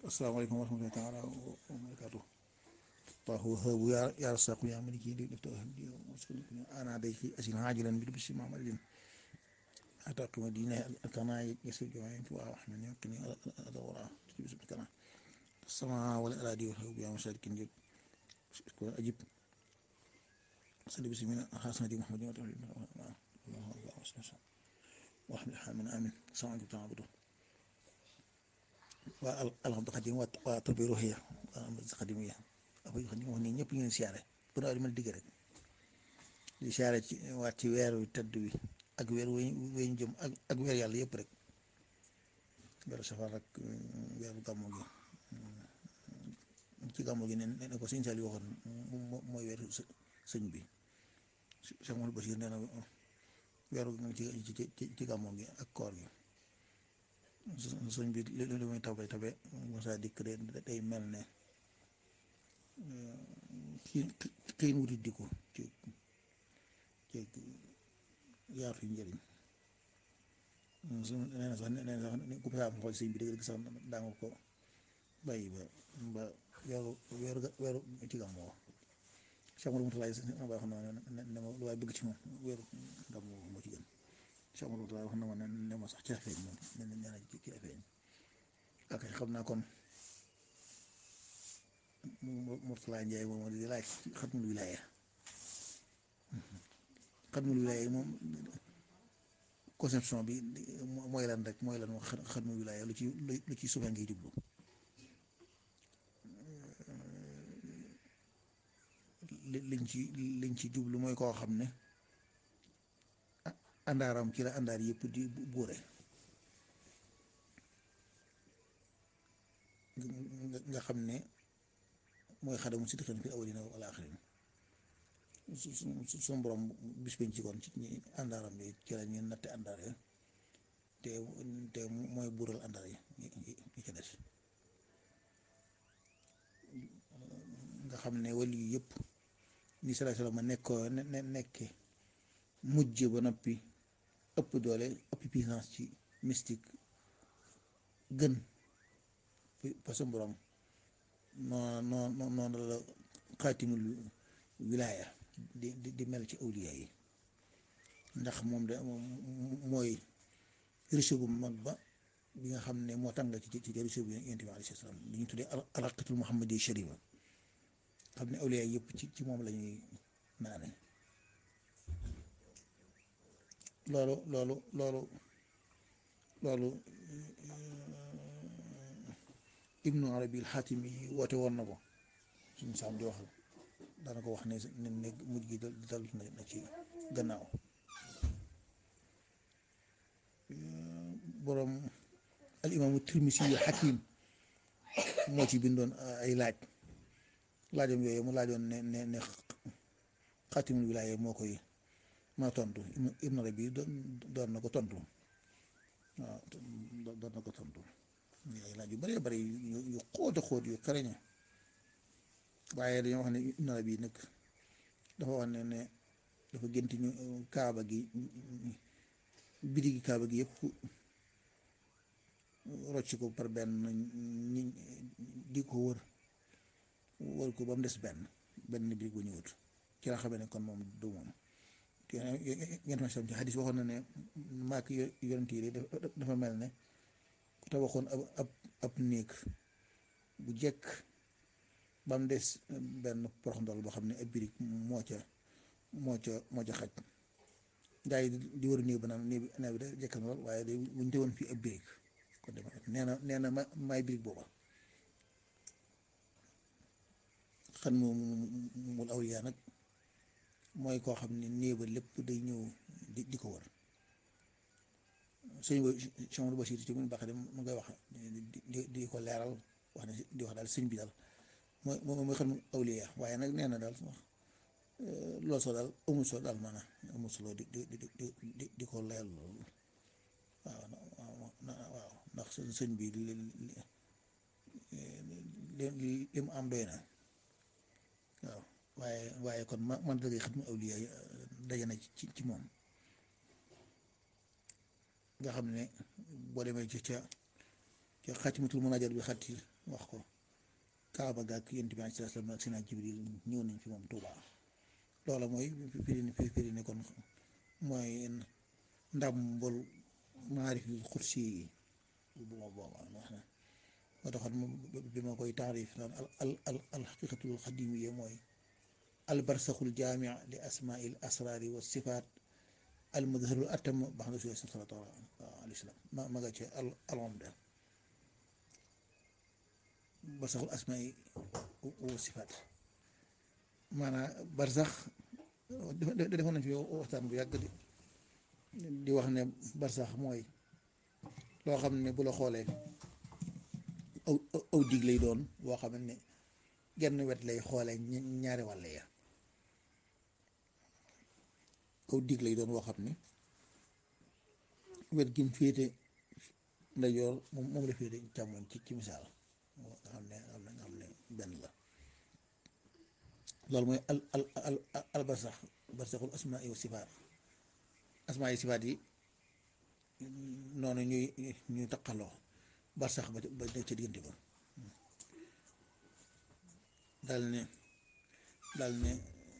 asalaamaaleykum wa rahmatullaahi taala wa barakaatu Allahu wahaabu yaa rasaaqu yaa maliki li def ana day ci asil haajilan bi bisi mamadin ataqima dina kana yasir jawaayin fi waa wax na ñoo kini adawara ci bisu kana sama wala aladi wa haabu yaa masalikin jëg ko ajib sali bisi min xasna di muhammadin wa tawli wa hamid amin sama jub tama budu waa alhamdu xadim waa tarbiya ruuxiya waa am xadim yi afay xadim wax nii ñëpp ñu ngi siyaare bu nawet mën digg rek di siyaare ci waat ci weer wi tëdd wi ak weer weñ jëm ak ak weer yàlla yëpp rek weeru safar ak weeru gàmmu gi ci gàmmu gi ne ne ko sëñ Saliou waxoon mooy weeru sëñ bi Cheikh Mouhamadou Bachir nee na weeru ci ci gàmmu gi ak koor gi sëñ bi li li muy tabe tabe mosa dikk de day mel ne kii xiin wuti dikku ci ci yaatu njëriñ su nee na sax nee na sax ku saa am xool sëñ bi dëgg sax daa nga ko bàyyi ba ba weeru weeru weeru ci gàmmu Cheikh Amadou Moutalaay ba wax na ne ma lu waay bëgg ci moom weeru gàmmu moo ci gën Cheikh Amadou Moutalaay wax na ma ne ma sax ci feeñ moom nee na nee na ci feeñ ak xam naa kon Moutalaay Njaay moom di laaj xatmul wilaaya xatmul wilaaya moom conception bi mooy lan rek mooy lan wax xatmul wilaaya lu ci lu ci suufee ngay jublu liñ ci liñ ci jublu mooy koo xam ne àndaaram ci la àndaar yëpp di buure nga xam ne mooy xadamu si dixin fi awalina wala axirin su su su borom bis bañ ci kon ci ñi àndaaram yi ci la ñu natte àndaar yi te te mooy buural àndaar yi yi ca des nga xam ne wali yu yëpp ni sallallahu alayhi wa sallam nekkoo ne nekke mujj ba noppi ëpp doole ëpp puissance ci mystique gën parce que borom noonu noonu noonu la xaatimul wilaaya di di mel ci awliya yi ndax moom de mooy riche bu mag ba bi nga xam ne moo tàngal ci ci riche bu yonent bi alayhi salaam li ñu tuddee alaqatul muhammadi sharifa xam ne awliya yëpp ci ci moom la ñuy naane loolu loolu loolu loolu ibnu arabi alxaatimi yi woote woon na ko suñu saam di waxal daana ko wax ne ne ne mujj gi dal na ci gannaaw boroom al imaamu tirmisi yu xakim moo ci bindoon ay laaj laajam yooyu mu laajoon ne ne ne xaatimul wilaaya moo koy ma tontu ibnu arabi doon na ko tontu waaw doon na ko tontu ay laaj yu bëree bëri yu xóot a xóot yu xereñe waaye dañoo wax ne ibnu arabi nag dafa wax ne ne dafa gént ñu kaaba gi bidi gi kaaba gi yëpp rocc ko par benn ñi di ko wër wër ko ba mu des benn benn birig bu ñëwut ci la xamee ne kon moom du moom ngeen ma sam ci xadis waxoon na ne maak yonent yi dafa mel ne ku tabaxoon ab ab ab néeg bu jekk ba mu des benn porox ndol boo xam ne ab birig moo ca moo ca moo ca xaj gaa yi di wër néeg ba naan néeg bi da jekk na lool waaye day buñ teewoon fii ab birig kon dama nee na nee na ma maay birig booba xan mu mul awliyaa nag mooy koo xam ne néeg ba lépp day ñëw di di ko wër sëñ ba Cheikh Amadou Bachir ci mun baax de mu ngay wax di di ko leeral wax ne di wax daal sëñ bi daal mooy mooy xam awliyaa waaye nag nee na daal loolu soo daal amul solo daal maanaam amul solo di di di di di ko leeral loolu waaw waaw ndax sëñ bi li li li mu am doy na waaw waaye waaye kon ma man dëgg xam ne awliya daje na ci ci moom nga xam ne boo demee ci ca ca xaatimatul munaajaat bi xatti wax ko kaaba ga ak yonent bi alayhi salaam ak sina jibril ñëw nañ fi moom Tuuba loola mooy firi firi ne kon mooy ndàmbul maarif xursi yi bu ma booba wax na moo taxoon bi ma koy taarif naan al al al xaqiqatul xadimiya mooy al barsaxul jaami li asmail asraari wa sifaat al mudharul atam bax na suy sallallahu alayhi wa sallam ma ma nga ci al alomda barsaxul asmaai wa sifaat maanaam barsax defoon nañ fi waxtaan bu yàgg di di wax ne barsax mooy loo xam ne bu la xoolee aw aw dig lay doon boo xam ne genn wet lay xoolee ñaari wàll ya aw dig lay doon boo xam ne wet gi mu féete ndajoor moom moom la féete càmmoñ ci ci misaal nga xam ne nga xam ne benn la loolu mooy al al al al barsax barsaxul asmaa wa sifaat asmaa yi sifaat yi noonu ñuy ñuy taqaloo barsax ba ba nekk ca diggante ba daal ne daal ne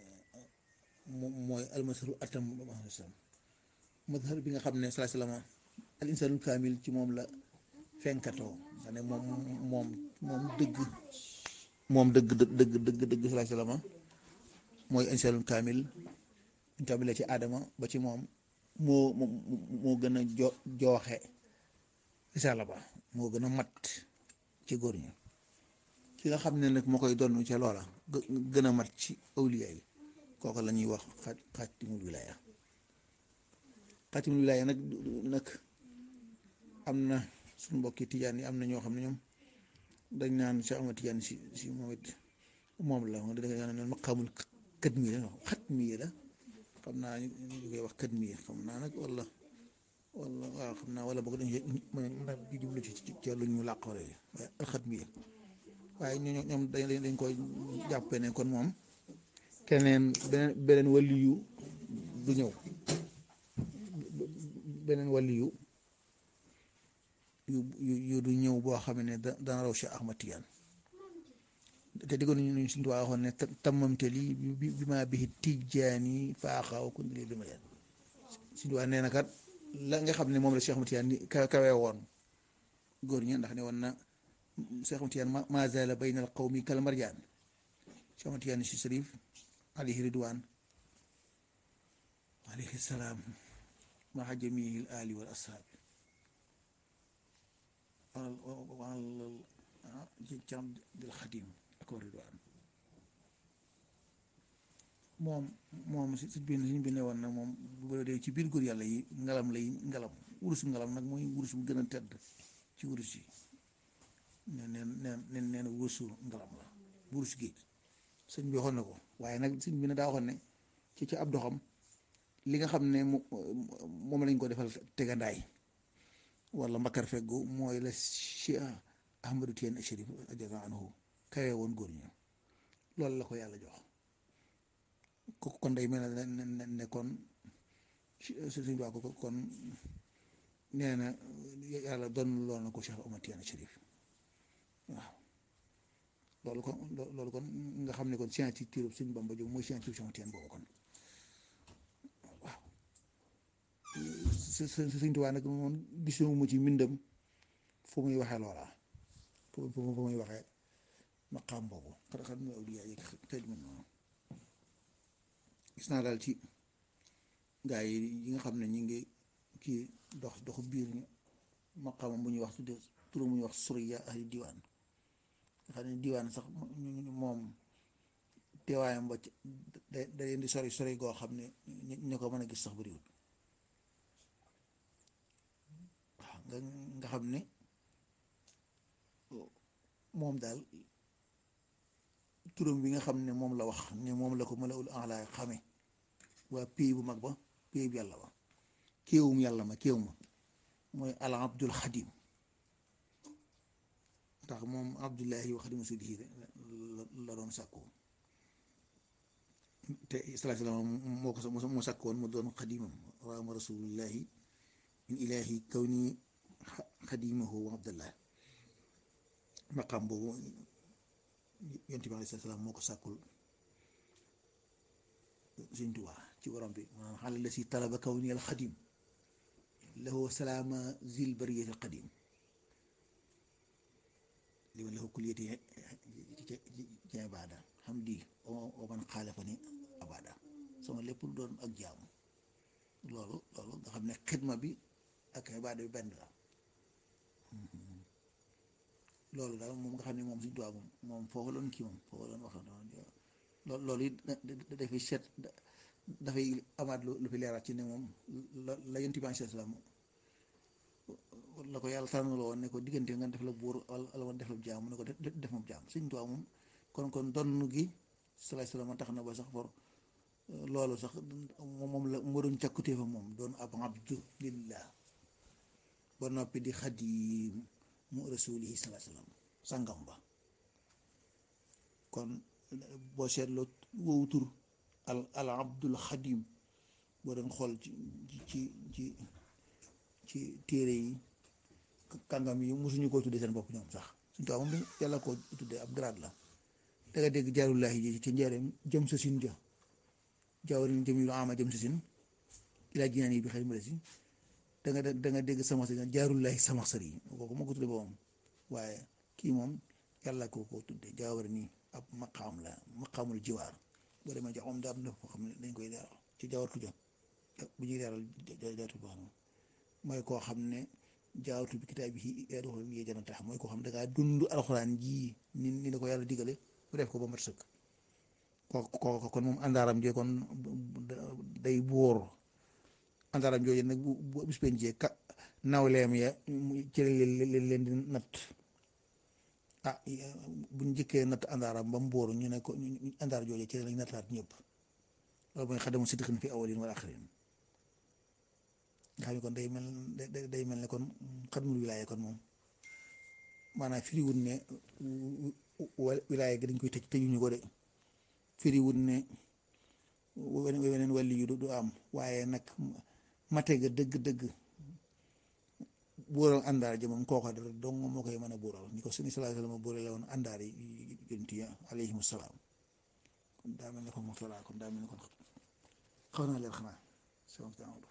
mooy almasaru atam mazhar bi nga xam ne salaa salaama al insaanul kaamil ci moom la fenkatoo nga ne moom moom moom dëgg moom dëgg dëgg dëgg dëgg salaa salaama mooy insaanul kaamil kaamil la ci aadama ba ci moom moo moo gën a jo jooxe risaala ba moo gën a mat ci góor ñi ki nga xam ne nag moo koy doon ca loola gën a mat ci awliya yi kooku la ñuy wax xaatimul wilaaya xaatimul wilaaya nag nag am na suñu mbokki tijaan yi am na ñoo xam ne ñoom dañ naan Cheikh Ahmad Tijaan si si moom it moom la moom dafa naan maqaamul kët mii la xat mii la xam naa ñu koy wax kët mii xam naa nag wala wala waaw xam naa wala boog dañu di jublu ci ci lu ñu làqoore waaye alxat mii waaye ñoo ñoom dañ dañ koy jàppee ne kon moom keneen beneen beneen waliyu du ñëw beneen waliyu yu yu du ñëw boo xam ne da dana raw Cheikh Ahmad Tijaan te diggoon nañu suñu tubaab waxoon ne tammamte lii bi bi maa bihi Tijaani faaxaaw ku lii bi ma yeen suñu tubaab nee na kat la nga xam ne moom la Cheikh Ahmad Tijaan kawe kawe woon góor ñi ndax ne woon na Cheikh Ahmad Tijaan maa zaala bayna al qawmi kal marjaan Cheikh Ahmad Tijaan si Sharif alayhi ridwaan alayhi salaam maa jamiil aali wal ashaab ci cam dil xadim ak ridwaan moom moom si si biir si bi ne woon nag moom bu dee ci biir góor yàlla yi ngalam lay ngalam wurus ngalam nag mooy wurus bu gën a tedd ci wurus yi neen neen neen neen wurusu ngalam la wurus géej sëñ bi waxoon na ko waaye nag sëñ bi ne daa waxoon ne ci ci ab doxam li nga xam ne moom lañ ko defal tegandaay wala mbakar feggu mooy la Cheikh Ahmadou Tijaan Chérif radiyallaahu anhu kawe woon góor ñi loolu la ko yàlla jox ko kon day mel ne ne kon suñu waa ko kon nee na yàlla doon lool na ko Cheikh Ahmadou Tijaan Chérif waaw loolu kon loolu kon nga xam ne kon signature Sëñ Bamba jóg mooy signature Cheikh Ahmadou Tijaan boobu kon waaw Sëñ Tuubaa nag moom gisuma ci mbindam fu muy waxee loola fu fu muy waxee maqaam boobu xanaa xam ne awliyaa yi xëy na noonu gis naa daal ci gaa yi yi nga xam ne ñu ngi kii dox doxu biir ñu maqaamam bu ñuy wax tudde turam bu ñuy wax suriya ahli diwaan nga xam ne diwaan sax moom teewaayam ba da da leen di sori sori goo xam ne ñu ko mën a gis sax bariwul waaw nga nga xam ne moom daal turam bi nga xam ne moom la wax ne moom la ko malaul ala xame waa pays bu mag ba pays bu yàlla ba kéewum yàlla ma kéew ma mooy al abdul xadim ndax moom abdullahi wa xadimu sudihi la doon sàkku te salaa salaam moo ko moo sàkk woon mu doon xadimam raama rasulullahi min ilahi kaw nii xadimahu wa abdallah maqam boobu yonent bi alayhi salaam moo ko sàkkul Sëñ Tuubaa ci borom bi maanaam xale la si talaba kaw ni al xadim lahu salaama zil bariyati al qadim li ma lahu kulliyati ci ibaada xam di o man xaalafa ni abada sama lépp lu doon ak jaamu loolu loolu nga xam ne xidma bi ak ibaada bi benn la loolu daal moom nga xam ne moom Sëñ Tuubaa moom moom foofu loon kii moom foofu loon wax loolu loolu it dafay seet dafay amaat lu fi leeraat ci ne moom la la yonent bi alayhi salaam la ko yàlla tànnaloo woon ne ko diggante nga def la buur wala woon def la jaam mu ne ko def moom jaam Sëñ Tuubaa moom kon kon donn gi salaay salaam tax na ba sax for loolu sax moom la moo doon càkkutee fa moom doon ab abdu lillah ba noppi di xadim mu rasulihi salaay salaam sangam ba kon boo seetloo woowu tur al al abdul xadim boo doon xool ci ci ci ci téere yi kàngam yi mosuñu koo tuddee seen bopp ñoom sax suñu taw moom yàlla koo tuddee ab grade la da nga dégg jaarullahi ji ci njëriñ jëm sa sin ja jaawarin jëm yu ama jëm sa sin ilaa jinaan yi bi xëy ma si da nga da nga dégg sama sa jaarullahi sama sër yi kooku moo ko tuddee boppam waaye kii moom yàlla koo ko tuddee jaawari nii ab maqaam la maqaamul jiwaar boo demee jox moom daam na foo xam ne dañ koy leeral ci jaawartu ja bu ñuy leeral jaawatu boo xam mooy koo xam ne jaawatu bi kitaab bi yadoxol yee jana tax mooy koo xam ne dangaa dund alxuraan jii ni ni la ko yàlla digale bu def ko ba mat sëkk ko kon moom àndaaram jee kon day buur àndaaram jooju nag bu bis pencee ka nawleem ya ci leen leen di natt ah bu njëkkee natt àndaaram ba mu bóoru ñu ne ko àndaar jooju ci lañ nattaat ñëpp loolu mooy xadamu sidqin fi awalin wal axirin nga xam ne kon day mel day mel ne kon xadmul wilaaya kon moom maanaam firiwut ne wilaaya gi dañ koy tëj tëjuñu ko de firiwut ne weneen wàlli yu du am waaye nag mate ga dëgg-dëgg buural àndaar ji moom kooka dara dong moo koy mën a buural ni ko sëñ sallallahu alayhi wa sallam buural la woon àndaar yi yonent yi alayhimu salaam kon daa mel ne kon moom kon daa mel ne kon xaw naa leer xanaa